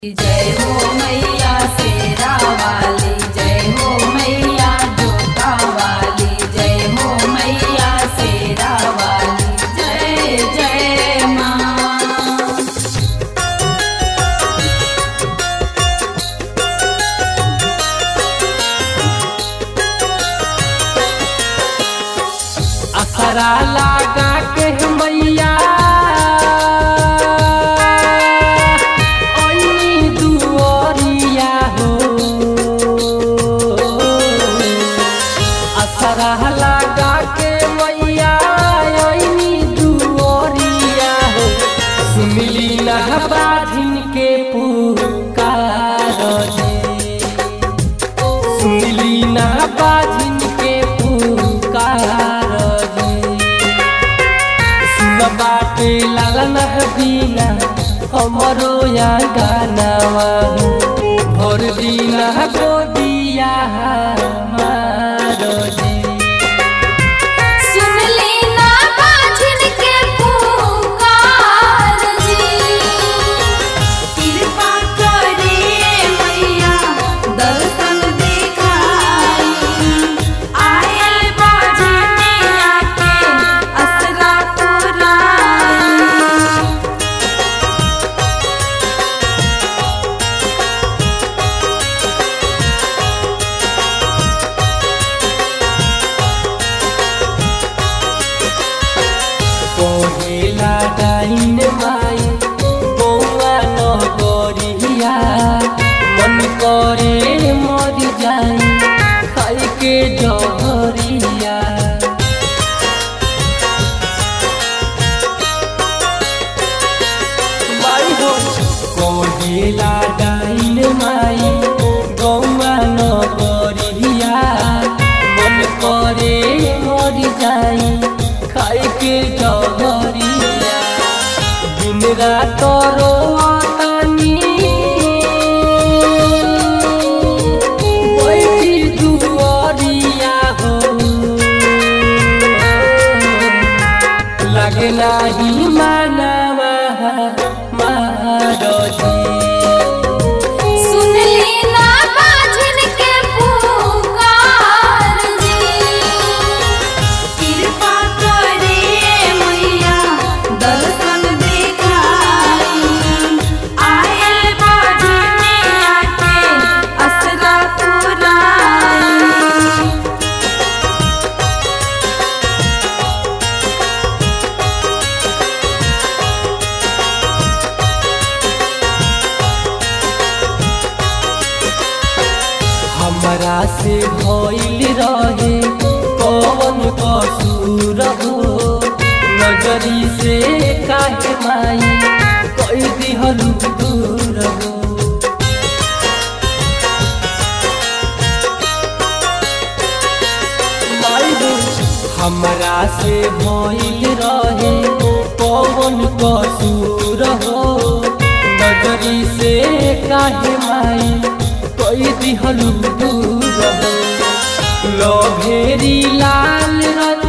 जय हो मैया शेरा वाली जय हो मैया जोता वाली जय हो मैया शेरा वाली जय जय माँ असरा लागा के मैया ओइनी दुआरिया हो असरा लागा के मैया ओइनी दुआरिया हो सुमिली नहबा झिन के पुकार जी सुनली ना बाजिन के पुकार जी सुन बाटे लालन बीना हमरो या गानावा भोर दीना गोदिया हमारो जी सुन लेना बाजिन के पुकार जी कृपा करे मैया दर्शन दिखाई आयल बाजनिया के असरा पुराई कोहेला डाइन माई बौआ न गरिया मन करे मर जाई खाई के जहरिया माई हो कोहेला डाइन माई बौआ न गरिया मन करे मर जाई खाई के जहरिया दिन रात रोतानी बैठी दुआरिया हो लगे नाही मानवा मारो जी सुन लेना बाजिन के पुकार जी कृपा करे मैया दर्शन दिखाई आयल बाजनिया के असरा पुराई हमरा से भइल रहे कौन कसूर हो नजरी से काहे माई कई दिहलु दूर हो माई हो, हमरा से भइल रहे कौन कसूर हो नजरी से काहे माई कई दिहलु दूर हो लो भेरी लाल रंग